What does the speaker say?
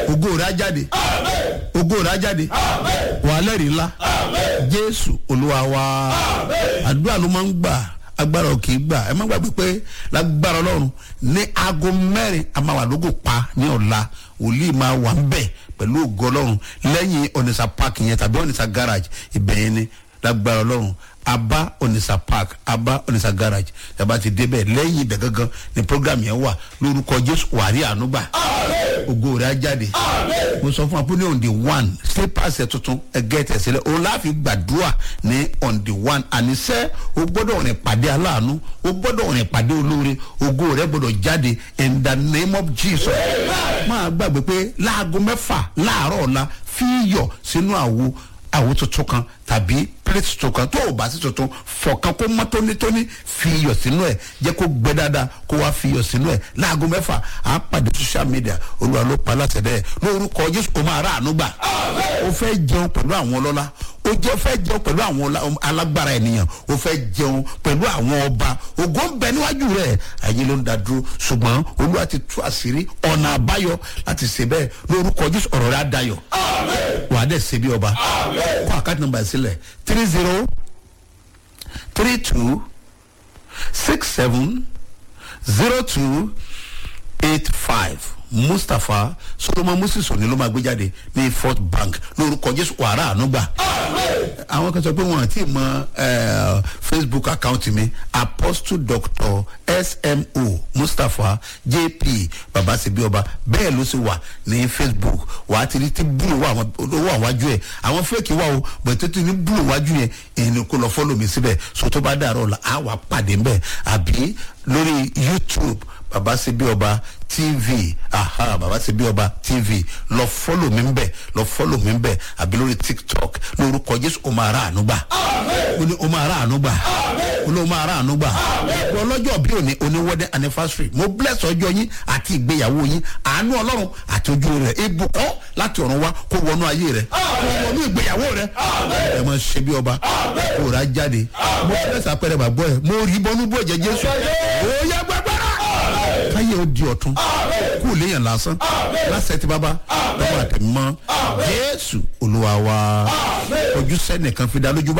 ògo rẹ̀ á jáde ògo rẹ̀ á jáde wàá lẹ́rìí ńlá jésù olúwa wa àdúrà ló máa ń gbà agbára ò kì í gbà ẹ má gbàgbé pé lágbára ọlọ́run ní aago mẹ́rin a máa wà lógo pa ní ọ̀la wòlíì máa wà ń bẹ̀ pẹ̀lú ògo ọlọ́run lẹ́yìn onisa park yẹn tàbí onisa garage ìbẹ̀yẹn ni lágbára ọlọ́run aba onisa park aba onisa garage yaba ti débẹ̀ lẹ́yìn ibẹ̀ gangan ni program yẹn wà lórúkọ jésù wàrí ànúgbà ògo rẹ̀ á jáde mo sọ fún wa pé ní on the one slippers ẹ̀ tuntun ẹgẹ́ tẹ̀sílẹ̀ òun láàfin gbàdúrà ní on the one àníṣẹ́ o gbọ́dọ̀ rìn pàdé aláàánú o gbọ́dọ̀ rìn pàdé olóore ògo rẹ̀ gbọ́dọ̀ jáde in the name of jesus máa gbàgbé pé láago mẹ́fà láàárọ̀ ọ̀la fi yọ̀ sínú àwo àwo tuntun kan tàbí plate tuntun kan tó o bá sí tuntun fọ̀kan kó mọ́ tónítóní fi iyọ̀ sínú ẹ̀ jẹ́ kó gbẹ dáadáa kó wá fi iyọ̀ sínú ẹ̀ láago mẹ́fà á pàdé social media olúwa ló pa láti ẹ̀ lórúkọ jésù kò máa rà àánú gbà ó fẹ́ jẹun pẹ̀lú àwọn ọlọ́lá ó jẹ́ fẹ́ jẹun pẹ̀lú àwọn alágbára ènìyàn ó fẹ́ jẹun pẹ̀lú àwọn ọba ògo ń bẹ níwájú rẹ̀ ayé ló ń da dúró ṣùgbọ́n olúwa ti tú àṣírí ọ̀nà àbáyọ láti ṣe bẹ́ẹ̀ lórúkọ jésù ọ̀rọ̀ rẹ̀ á dayọ̀ wà á dẹ̀ ṣe bí ọba kó àkáàtì nọmba sílẹ̀ three zero three two six seven zero two eight five mustapha solomon moses òní ló máa gbé jáde ní fort bank lórúkọ jésù wàrà ànúgbà àwọn kan sọ pé wọn àti mọ facebook account mi apostle doctor smo mustapha jp babasebioba bẹ́ẹ̀ ló sì wà ní facebook wà á ti rí tí búlù wà owó àwájú ẹ̀ àwọn fẹ́ẹ̀kì wà o bẹ̀tẹ̀ tí ní búlù wájú yẹn èyí kò lọ fọ́lọ̀ mi síbẹ̀ so tó bá dàrọ̀ la á wà pàdé mbẹ́ àbí lórí youtube babasebioba tv aha babasebioba tv lọ fọ́lọ̀ mi mbẹ́ lọ fọ́lọ̀ mi mbẹ́ àbí lórí tiktok lórúkọ jésù o máa ra àánú gbà o ní o máa ra àánú gbà o ní o máa ra àánú gbà ọlọ́jọ́ bí òní oní wedding anniversary mo bless ọjọ́ yín àti ìgbéyàwó yín àánú ọlọ́run àti ojú rẹ̀ ibùkọ́ láti ọ̀run wá kó wọnú ayé rẹ̀ kó wọnú ìgbéyàwó rẹ̀ ẹ máa ṣe bí ọba kó rà jáde mo bless apẹ̀rẹ̀ bàbọ̀ ẹ̀ mo rí bọ́nú bó ẹ̀jẹ̀ jésù ó yẹ gbẹgbẹ́rẹ́ káyé ó di ọ̀tún kó léèyàn lásán lásẹ̀ tí bàbá lọ́wọ́ àtẹ̀mọ́ jésù olúwa wa ojú sẹ́nìkan fi dá lójú